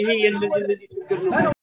ይሄ የእንደዚህ እንደዚህ ችግር ነው።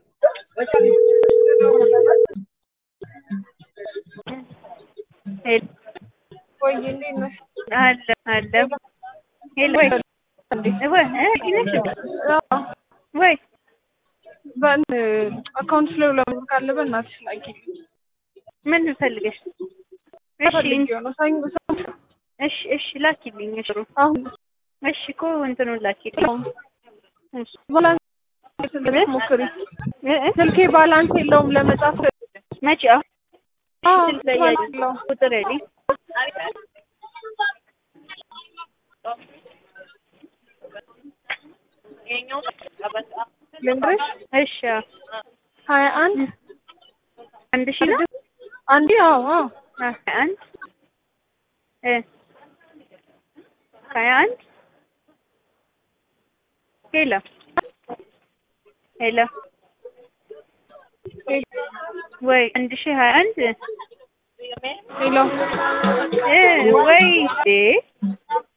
ሄሎ ወይ እንዴት ነሽ? አለ አለ ሄሎ ወይ ወይ እ ነሽ ወይ በን አካውንት ላይ ለምን ካለ በእናትሽ ላኪ። ምን ፈልገሽ? እሺ ፈልጌው ነው ሰኞ ሰኞ እሺ እሺ ላኪልኝ። እሺ አሁን እሺ እኮ እንትኑን ላኪልኝ። እሺ ባላንስ ስልክ ሞክሪ። እ እ ስልኬ ባላንስ የለውም ለመጻፍ። መቼ አዎ አዎ ስልክ ላይ ባላንስ ያለ የለውም። ቁጥር ያለኝ ልንገርሽ እሺ አዎ። ሀያ አንድ አንድ ሺህ ነው አንዴ አዎ አዎ ሀያ አንድ እ ሀያ አንድ ሄሎ ሄሎ ወይ አንድ ሺህ ሀያ አንድ ሄሎ እ ወይ እ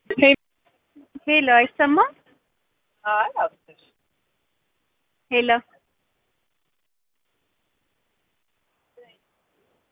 ሄሎ አይሰማም ሄሎ